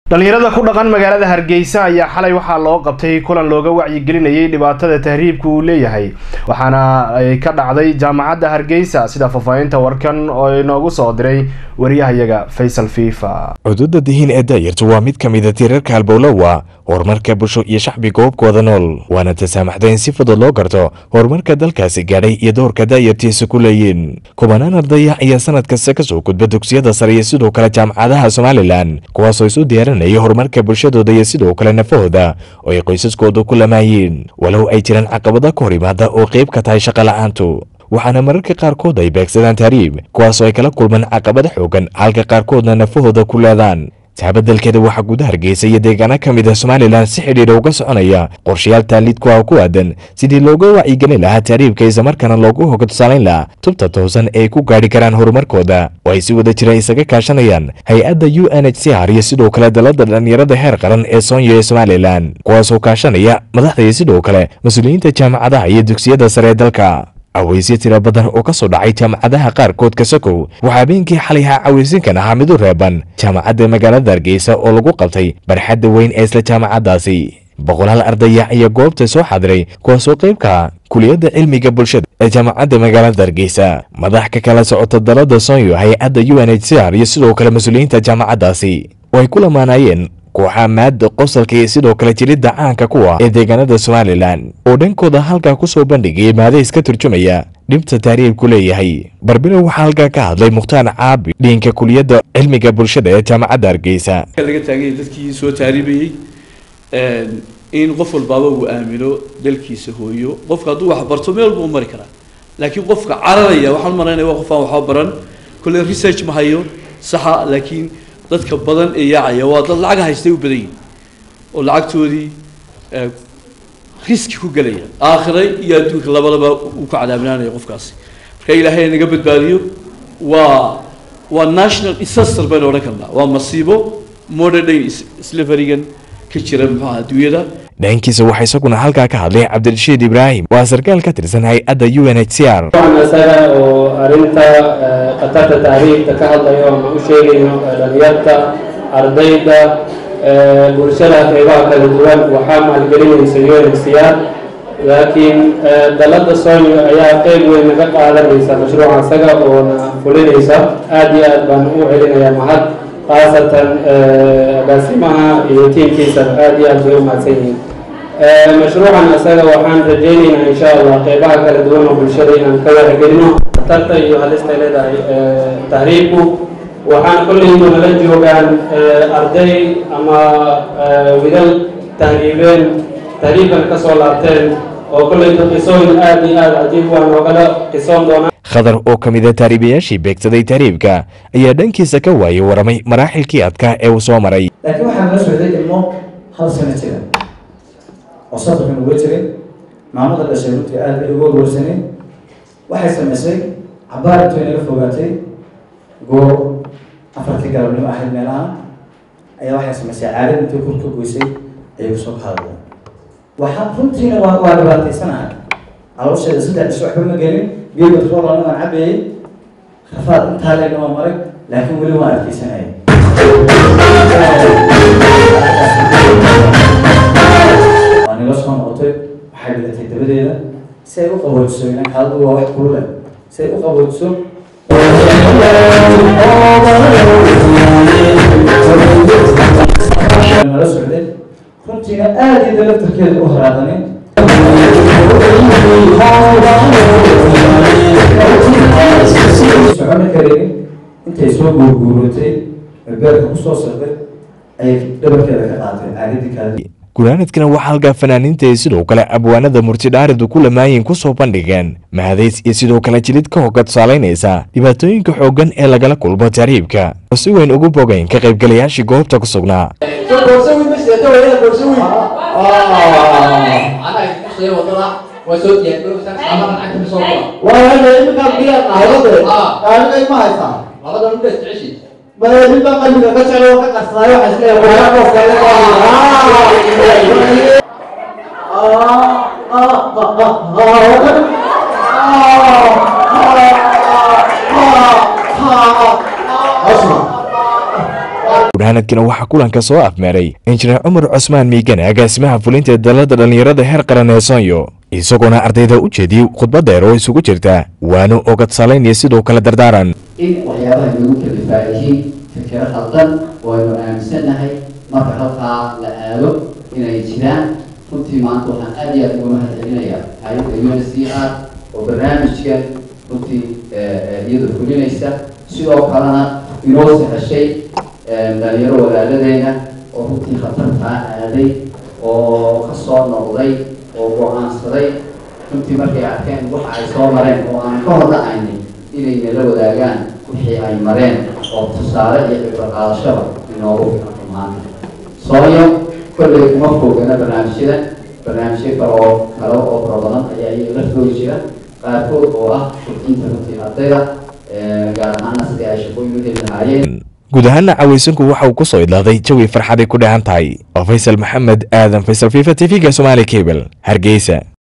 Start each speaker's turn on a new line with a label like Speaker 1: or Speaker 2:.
Speaker 1: dhalinyarada ku dhaqan magaalada hargeysa ayaa xalay waxaa loo qabtay kulan looga wacyigelinayay dhibaatada tahriibka uu leeyahay waxaana ay ka dhacday jaamacadda hargeysa sida faahfaahinta warkan oo inoogu soo diray wariyahayaga faysal fifa
Speaker 2: cududa dihiin ee daayarta waa mid ka mida tiirarka halbowlowa horumarka bulsho iyo shacbi goobkooda nool waana tasaamaxda in si fudud loo garto horumarka dalkaasi gaadhay iyo doorka daayartiisa ku leeyiin kubanaan ardaya ayaa sanad kasta kasoo gudba dugsiyada sare iyo sidoo kale jaamacadaha somalilan kuwaasoo isu diyaarinaya horumarka bulshadooda iyo sidoo kale nafahooda oo ay qoysaskooda ku lamaayeen walow ay jiraan caqabada ka hor imaada oo qayb ka tahay shaqa la-aantu waxaana mararka qaarkood ay beegsadaan tahriib kuwaasoo ay kala kulmaan caqabada xoogan halka qaarkoodna nafahooda ku leedaan taabadelkeeda waxaa guda hargeysa iyo deegaano ka mid ah somalilan si xidhiidha uga soconaya qorshayaal taaliidku ah ku aadan sidii looga wacyigelin lahaa tahriibka islamarkaana loogu hoga tusaalayn lahaa tubta toosan ee ay ku gaadhi karaan horumarkooda oo ay si wada jira isaga kaashanayaan hay-adda u n h c r iyo sidoo kale dalada dhalinyarada heer qaran ee soonyo ee somalilan kuwaasoo kaashanaya madaxda iyo sidoo kale mas-uuliyiinta jaamacadaha iyo dugsiyada sare ee dalka cawaysyo tiro badan oo ka soo dhacay jaamacadaha qaarkood ka sokow waxaa habeenkii xalayha cawaysinkan ahaa mid u reeban jaamacadda magaalada hargeysa oo lagu qabtay barxadda weyn ee isla jaamacaddaasi boqolaal ardaya ayaa goobta soo xadiray kuwaasoo qaybka kuliyadda cilmiga bulshada ee jaamacadda magaalada hargeysa madax ka kala socota dalada sonyo hay-adda u n h c r iyo sidoo kale mas-uuliyiinta jaamacaddaasi oo ay ku lamaanayeen kooxaa maada qosalka iyo sidoo kale jiridda caanka kuwa ee deegaanada somalilan oo dhankooda halkaa ku soo bandhigaya maadays ka turjumaya dhibta taariibku leeyahay barbiro waxaa halkaa ka hadlay mukhtaar caabi dhiinka kuliyadda cilmiga bulshada ee jaamacadda hargeysa
Speaker 3: laga taaganya dadkii soo taariibayey in qof walbaaba uu aamino dalkiisa hooyo qofka hadduu wax barto meel buu mari karaa laakiin qofka cararaya waxaan maraynaya waa qof aan waxba baran kolle research ma hayo saxa laakiin dadka badan ee yaacaya waa dad lacag haystay u badan yihin oo lacagtoodii riski ku gelaya aakhira iyo adduunka labadaba uu ka cadaabinaanaya qofkaasi marka ilaahay naga badbaadiyo waa waa national disaster baynu odhan karnaa waa masiibo modern day slaverigan ka jira muxuaha adduunyada
Speaker 2: dhankiisa waxaa isaguna halkaa ka hadlay cabdirashiid ibraahim waa sarkaal ka tirsan hay-adda u n h c r
Speaker 4: isaga oo arrinta khatarta tahriibka ka hadlayo ama u sheegayno dhalinyarta ardayda bulshada qeybaha kala duwan waxaa maalgelinaysa u n h c r laakiin dalada sonyo ayaa qeyb weyn naga qaadanaysa mashruuca isaga oona fulinaysa aada iyo aad baan u celinayaa mahad khaasatan agaasimaha iyo tiimkiisa aada iyo aad bay u mahadsan yihiin mashruucan isaga waxaan rajaynaynaa insha allah qeybaha kala duwan oo bulshada inaan ka waragelino khatarta iyo halistay leedahay tahriibku waxaan kolleydu nala joogaan arday ama widal tahriibeen tahriibkan ka soo laabteen oo kolleydu qisooyin aada iyo aada cajiib waa noogala qisoon doonaa
Speaker 2: khadar oo ka mid a taariibayaashii beegsaday tahriibka ayaa dhankiisa ka waayay waramay maraaxilkii adkaa ee uu soo maray
Speaker 5: laakiin waxaa nala socday ilmo hal sano jira oo safarkan uga jiray maamada dhashay runtii aada bay uga warwarsaneen waxay samaysay cabaar intuu inaga fogaatay goor afartii galabnimo ahayd meelaha ayaa waxay samaysay caalad intii kur ka goysay ayay kusoo kahadla waxaa runtiina waa waa dhibaataysanahay caloosheeda saddex dhis waxba ma gelin biyo batroolana waan cabayay rafaad intaa leegna waa maray laakiin weli waan arkeysanayay waa nila soo noqotay waxay dhigatay dabadeeda si ay u qaboojiso inanka haddu waa wax kulule si ay u qaboojiso nala socday runtiina aada iyo dalaftarkeeda u haraadanin soconi karin intay soo guurguuratay beerka kusoo socday ayay dhabarkeeda ka qaatay caagadii kaadi
Speaker 2: gunaanadkana waxaa halkaa fanaaniinta iyo sidoo kale abwaanada murtidhaaridu ku lamaayin kusoo bandhigeen mahadays iyo sidoo kale jilid ka hoga tusaalaynaysa dhibaatooyinka xooggan ee lagala kulmo tahriibka oo si weyn ugu bogayn ka qaybgalayaashii goobta ku sugnaa
Speaker 6: madaxweynaha qalbiga ka jecel oo ka qarsaday waxa isleeyahay waa qof kale
Speaker 2: gunaanadkiina waxaa kulanka soo afmeeray injineer cumar cusmaan miigane agaasimaha fulinta dalada dhallinyarada heer qaran ee soonyo isagoona ardayda u jeediyey khudbad dheer oo isugu jirta waano ogad salayn iyo sidoo kale dardaaran
Speaker 7: in waxyaabaha nagu kalifaa yihiin fikiro khaldan oo aynu aaminsannahay marka halkaa la aado inay jiraan runtii maanta waxaan aad iyo aad uga mahad celinayaa hay-adda u n c r oo barnaamijkan runtii iyadu fulinaysa sidoo kalena inoo sahashay dhalinyaro walaaladeena oo runtii khatartaa aaday oo kasoo noqday oo go-aansaday runtii markay arkeen waxa ay soo mareen oo aan ka hor dhacaynin inay nala wadaagaan wixii ay mareen oo tusaale iyo cibro qaadashaba inoogu filanto maanta sooyo kolley kuma foogana barnaamijyada barnaamijyo kale oo kale oo fara badan ayaa iyaga laftooda jira qaarkood oo ah kobcinta runtii ardayda gaar ahaana sidii ay shaqooyin u heli lahaayeen
Speaker 2: guud ahaana cawaysanku waxa uu ku soo idlaaday jawi farxaday ku dhahan tahay oo faysal maxamed aadan faysal fifa t v-ga somaali cable hargeysa